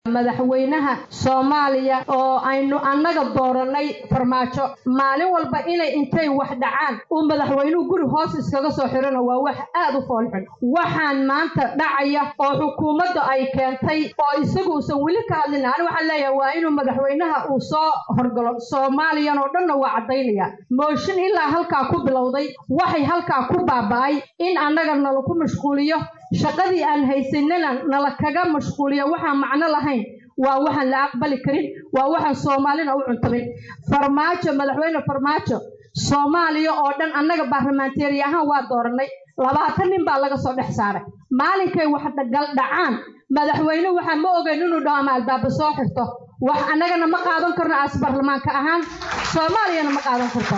madaxweynaha soomaaliya oo aynu annaga dooranay farmaajo maalin walba inay intay wax dhacaan uu madaxweynuhu guri hoos iskaga soo xirano waa wax aad u foolxun waxaan maanta dhacaya oo xukuumadda ay keentay oo isagu uusan weli ka hadlin ani waxaan leeyahay waa inuu madaxweynaha uu soo horgalo soomaaliyan oo dhanna waa caddaynaya mooshin ilaa halkaa ku bilowday waxay halkaa ku baaba'ay in annaga nala ku mashquuliyo shaqadii aan haysanana nala kaga mashquuliyo waxaan macno lahayn waa waxaan la aqbali karin waa waxaan soomaalina u cuntamin farmaajo madaxweyne farmaajo soomaaliya oo dhan annaga baarlamaanteeri ahaan waa dooranay labaatan nin baa laga soo dhex saaray maalinkay wax dhacaan madaxweyne waxaa ma ogeyn inuu dhaho ama albaaba soo xirto wax annagana ma qaadan karno aas baarlamaanka ahaan soomaaliyana ma qaadan karto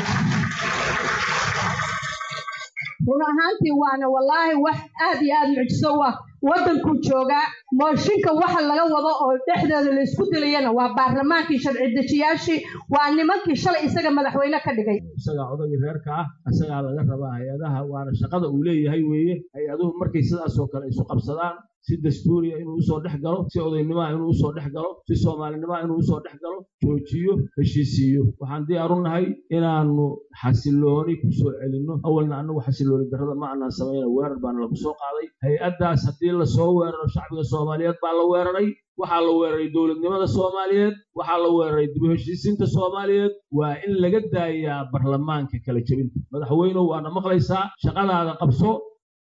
run ahaantii waana wallaahi wax aad iyo aad mucjiso u ah waddankuu joogaa mooshinka waxa laga wado oo dhexdeeda laysku dilayana waa baarlamaankii sharci dejiyaashii waa nimankii shalay isaga madaxweyne ka dhigay isagaa odagii reerka ah isagaa laga rabaa hay-adaha waana shaqada uu leeyahay weeye hay-aduhu markay sidaasoo kale isu qabsadaan si dastuuriya inuu usoo dhex galo si odaynimoa inuu usoo dhex galo si soomaalinimoa inuu usoo dhex galo joojiyo heshiisiiyo waxaan diyaaru nahay inaanu xasilooni ku soo celinno awalna annagu xasilooni darrada ma aanaan samayna weerar baana lagu soo qaaday hay-addaas haddii lasoo weeraro shacbiga soomaaliyeed baa la weeraray waxaa la weeraray dowladnimada soomaaliyeed waxaa la weeraray dib u heshiisiinta soomaaliyeed waa in laga daayaa baarlamaanka kala jebinta madaxweynuhu waana maqlaysaa shaqadaada qabso